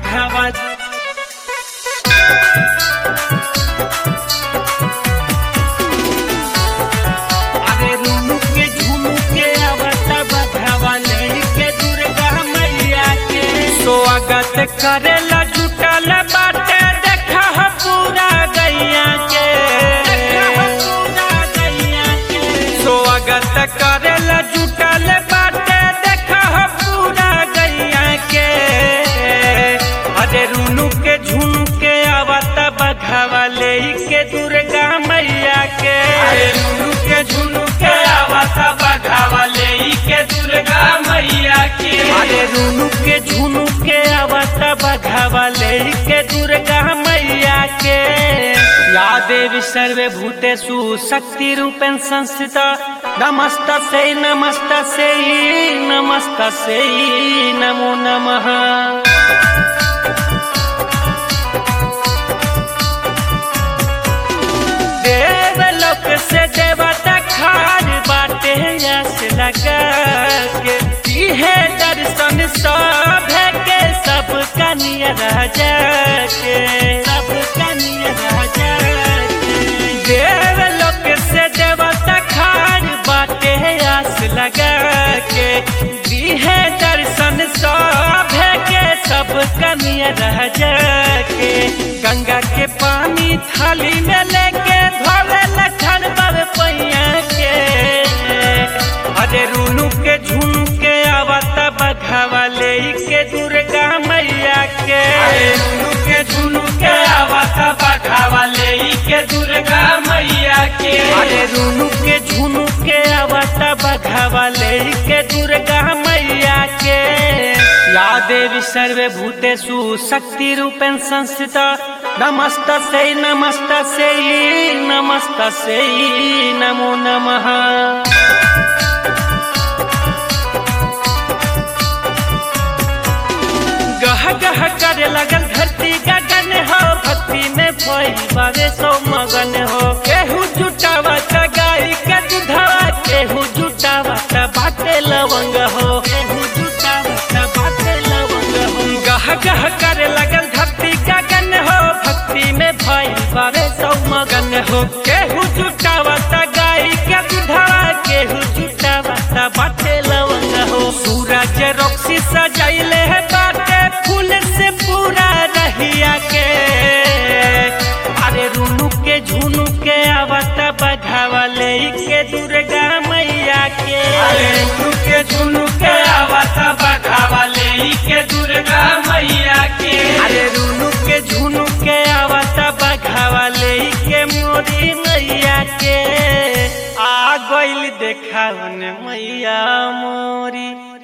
बघावा अरे रूनु के झुमू के आवता बघावा लेके दुर्गा मैया के स्वागत करेला जुटल बाटे देखा ह पूरा गैया के स्वागत करेला जुटल बाटे देखा ह पूरा गैया के अरे रूनु के झुनु के आवता बघावा लेके दुर्गा मैया के अरे रूनु के झुनु के आवता बघावा लेके दुर्गा मैया के अरे रूनु के झुनु के आवता बघावा लेके दुर्गा मैया के या देवी सर्वे भूतेषु शक्ति रूपेण संस्थिता नमस्त से नमस्त से नमस्त से नमो नमः देवलोक से देवता खार बाटे यस लगा के इहे दर्शन सब के सब कनिया राजा के सब कनिया राजा के देवलोक से देवता खार बाटे यस लगा के इहे दर्शन सब के सब कनिया राजा के गंगा के पानी थाली में लेके धोले लखन बाबे पैया के अरे रूनू के झुनू के आवता बघावा ले के दुर्गा मैया के रूनू के झुनू के आवता बघावा ले के दुर्गा मैया के अरे रूनू के झुनू के आवता बघावा ले के दुर्गा मैया के या देवी सर्वे भूतेषु शक्ति रूपेण संस्थिता नमस्त से नमस्त से नमस्त से नमो नमः गह गह करे लगल धरती गगन हो भक्ति में भई बारे सो मगन हो केहू जुटावा त गाय के दुधावा केहू जुटावा त बाटे लवंग हो केहू जुटावा त बाटे लवंग हो गह गह करे लगल धरती गगन हो भक्ति में भई बारे सो मगन हो केहू जुटावा त गाय के दुधावा केहू जुटावा त बाटे लवंग हो सूरज रोक्सी सजाइले है बाटे फूल से पूरा रहिया के अरे रूनू के झुनू के आवता बघावा ले के दुर्गा मैया के अरे रूनू के झुनू के आवता बघावा ले के दुर्गा मैया के अरे रूनू के झुनू के आवता बघावा ले के मोरी मैया के आ गइल देखावन मैया मोरी